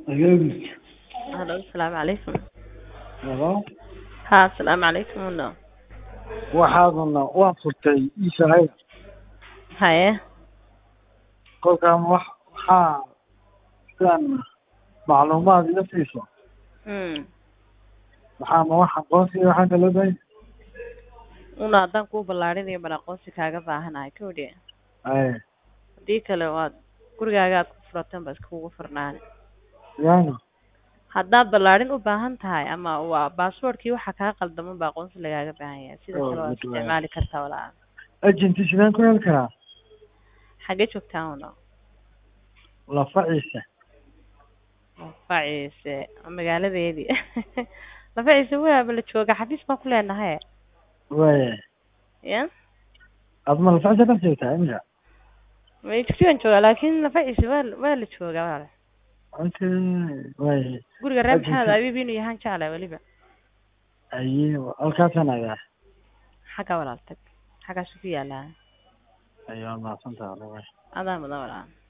Agaabis. Hello, asalaamu calaykum. Hello. Ha, asalaamu calaykum uno. Waxaaduna waa furtay ii shaqada. Haye, Kolkaan wax waxaa sidaan macluumaad iga siiso. mm. Maxaa ma wax aqoonsiga waxaa kala dahay? una haddaan kuu ballaarinayo bal aqoonsi kaaga baahanahay kowdhe Aye. haddii kale waad gurigaaga aad ku furatan ba iskugu furnaan Yaani. haddaad ballaarin u baahan tahay ama waa baasboortkii waxa kaa qaldaman ba aqoonsi lagaaga baahan yahay sida Oh, kale waad good way. isticmaali kartaa walaa Agenti sidaan ku heli karaa? xagee joogtaa uno Lafaciisa. lafaciise magaaladeedii lafaciise waaba la jooga xafiis baan ku leenahay Waaye. ya Aad ma lafaciisa ka joogtaa imika? may jigsigan joogaa laakin lafaciise waa waa la joogaa walaal Okay. Waaye. guriga reer Agenti- maxamed abiib inuu yahaan jeclay weliba Aye. Halkaasaan agaa. xagga walaal tag xaggaasu ku yaalaa Ayaa mahadsantahay. adaa mudan walaal